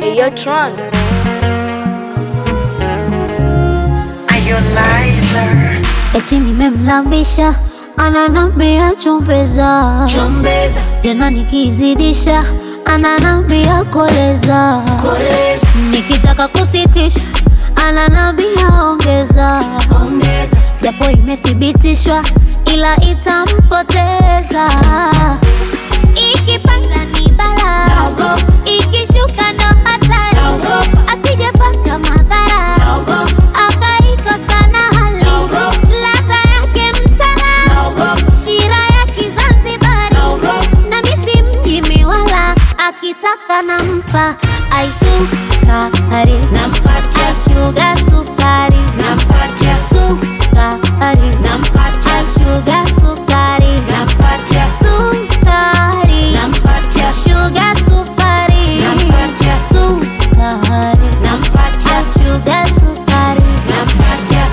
Hey, yo, Tron. Eti nimemlambisha ananambia chumbeza, Chombeza, tena nikizidisha ananambia koleza, koleza, nikitaka kusitisha ananambia ongeza, ongeza, japo imethibitishwa ila itampoteza. Ikipanda ni bala, Naogopa. ikishuka ndo hatari, Naogopa. asijepata madhara naogopa, akaikosa na hali Naogopa. ladha yake msala naogopa, shira ya Kizanzibari naogopa, na misi mjimi wala akitaka nampa aisukari nampatia, aishuga sukari nampatia, sukari nampatia, aishuga sukari nampatia, sukari nampatia, shuga sukari Nampatia. sukari nampatia, aishuga sukari nampatia.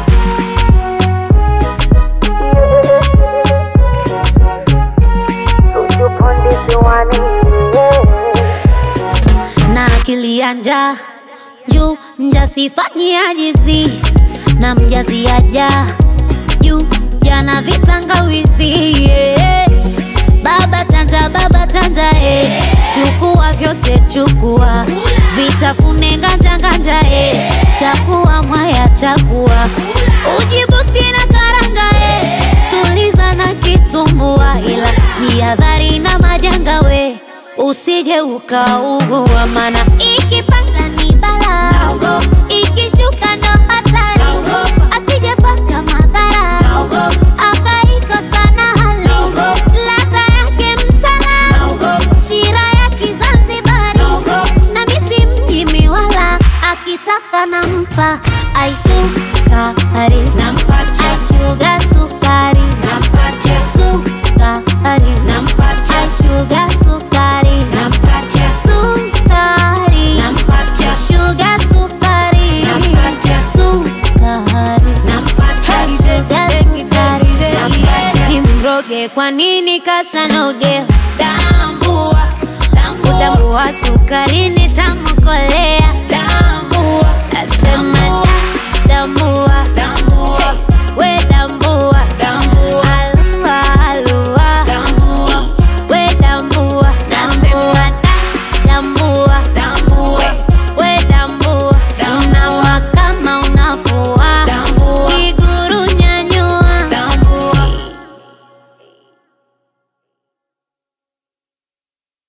na akili ya njaa juu mjasifanyi ajizi na mjazi aja juu jana vitangawizi yeah. baba chanja baba chanja eh. chukua vyote chukua vitafune nganja nganja eh. chakua mwaya chakua ujibusti na karanga eh. tuliza na kitumbua ila jihadhari na majanga we usije ukaugua mana ikipanda ni bala Naogopa. ikishuka ndo hatari Naogopa. asijepata madhara Naogopa, akaikosa na hali Naogopa. ladha yake msala naogopa, shira ya Kizanzibari naogopa, na misi mjimi wala akitaka nampa aisukari nampatia, aishuga sukari nampatia, sukari nampatia, aishuga sukari nampatia, sukari nampatia, shuga sukari Nampatia. sukari nampatia, shuga sukari Nampatia. nimroge kwa nini kasanoge tambua, tambua, udambua sukari nitamkolea tambua, nasema da, tambua